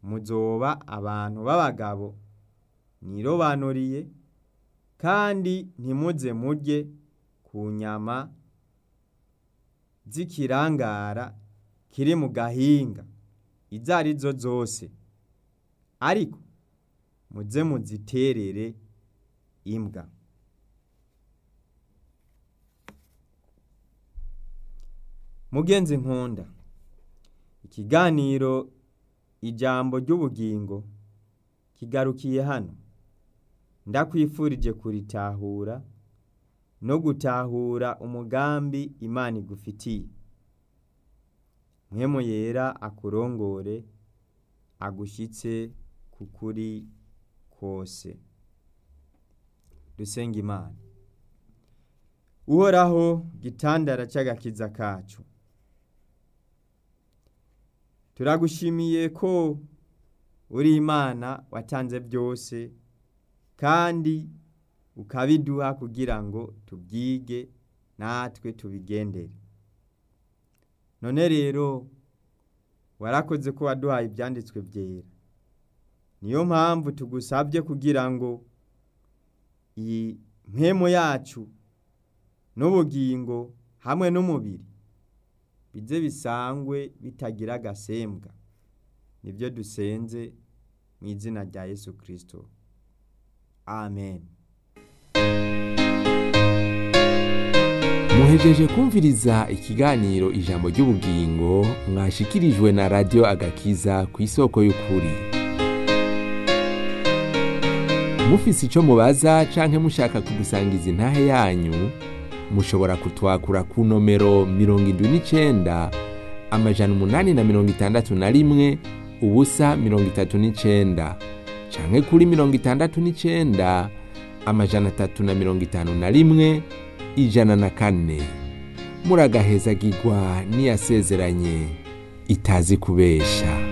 muzoba abantu b'abagabo mwirobanuriye kandi ntimuze murye ku nyama z'ikirangara kiri mu gahinga izo ari zo zose ariko muze muziterere imbwa mugenzi nkunda ikiganiro ijambo ry'ubugingo kigarukiye hano ndakwifurije kuritahura no gutahura umugambi imana igufitiye mwemu yera akurongore agushyitse ku kuri kose dusenga imana uhoraho gitandara cy'agakiza kacu turagushimiye ko uri imana watanze byose kandi ukabiduha kugira ngo tubyige natwe tubigendere none rero warakoze ko waduhaye ibyanditswe byera niyo mpamvu tugusabye kugira ngo iyi mpemu yacu n'ubugingo hamwe n'umubiri bize bisangwe bitagira agasembwa nibyo dusenze mu izina rya yesu kirisito amen muhejeje kumviriza ikiganiro ijambo ry'ubugingo mwashikirijwe na radiyo agakiza ku isoko y'ukuri mufise icyo mubaza canke mushaka kudusangiza intahe yanyu mushobora kutwakura ku nomero mirongo indwi n'icenda amajana umunani na mirongo itandatu na rimwe ubusa mirongo itatu n'icenda canke kuri mirongo itandatu n'icenda amajana atatu na mirongo itanu na rimwe ijana na kane muragahezagirwa n'iyasezeranye itazi kubesha